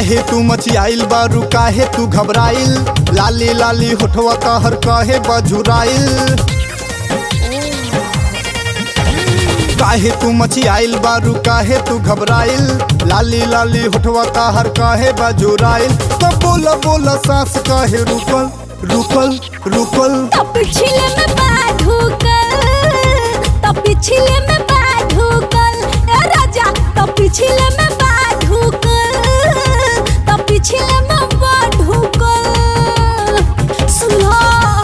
काहे तू मचियाइल बारू काहे तू घबराइल लाली लाली होठवा कहर काहे बजुराइल काहे तू मचियाइल बारू काहे तू घबराइल लाली लाली होठवा कहर काहे बजुराइल तो बोल बोल सांस काहे रुकल रुकल रुकल तो पिछले में बाधुकल तो पिछले में बाधुकल ए राजा तो पिछले में बाधुकल तो पिछले में बाधुकल सुनो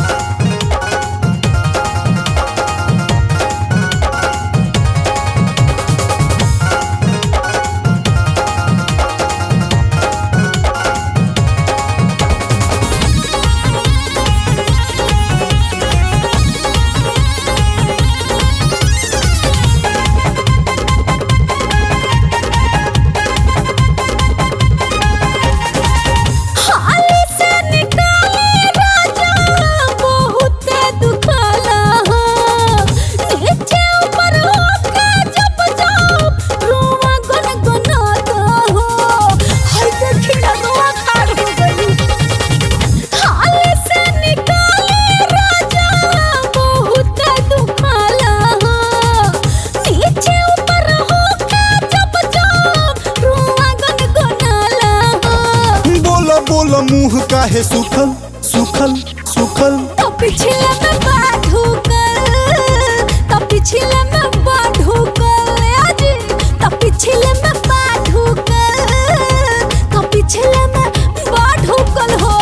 हाली से निकाले राजा बहुत दुखाला हो नीचे ऊपर होके जब जाओ रोवा गुनगुनाता हो हाय देखी ना रोवा खाड़ हो गई हाली से निकाले राजा बहुत दुखाला हो नीचे ऊपर होके जब जाओ रोवा गुनगुनाला हो बोल बोल मुंह काहे सुखल सुखल सुखल तो पिछले में बाधुकल तो पिछले में बाधुकल आजी तो पिछले में बाधुकल तो पिछले में बाधुकल हो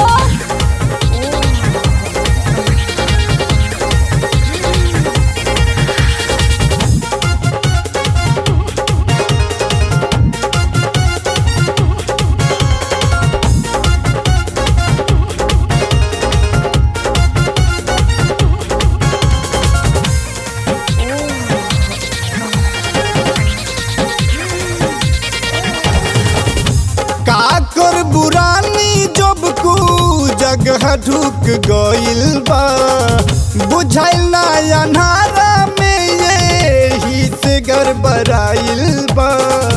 का कर बुरानी जब को जगह ढुक गइल बा बुझाइल ना अन्हारा में ये ही से गड़बड़ाइल बा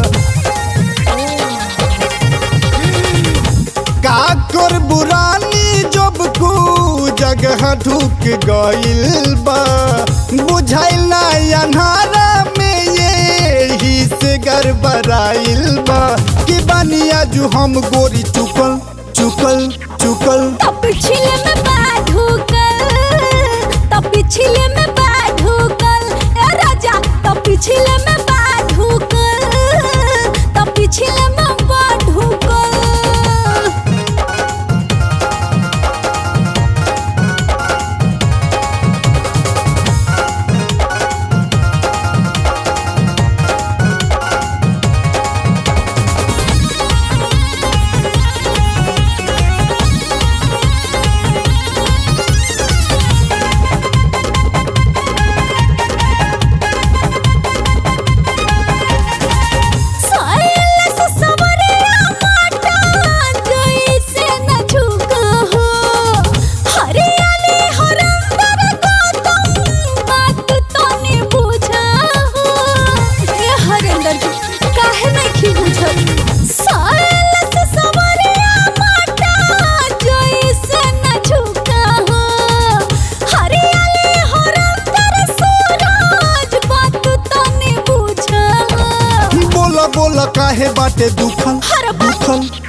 का कर बुरानी जब को जगह ढुक गइल बा बुझाइल ना अन्हारा में ये ही से गड़बड़ाइल बा कि बनिया जो हम गोरी चुकल चुकल चुकल तो पिछले में बाधुकल तो पिछले में बाधुकल ए राजा तो पिछले में बाधुकल तो पिछले में बाधुकल सायल से सवरिया माटा जैसे न झुका हो हरियाली हरंदर गौतम बात तने बुझा हो ए हरंदर जी काहे नहीं बुझल सायल से सवरिया माटा जैसे न झुका हो हरियाली हरंदर सूरज बात तने बुझा हो बोला बोला काहे बाटे दुखल हर बात दुखल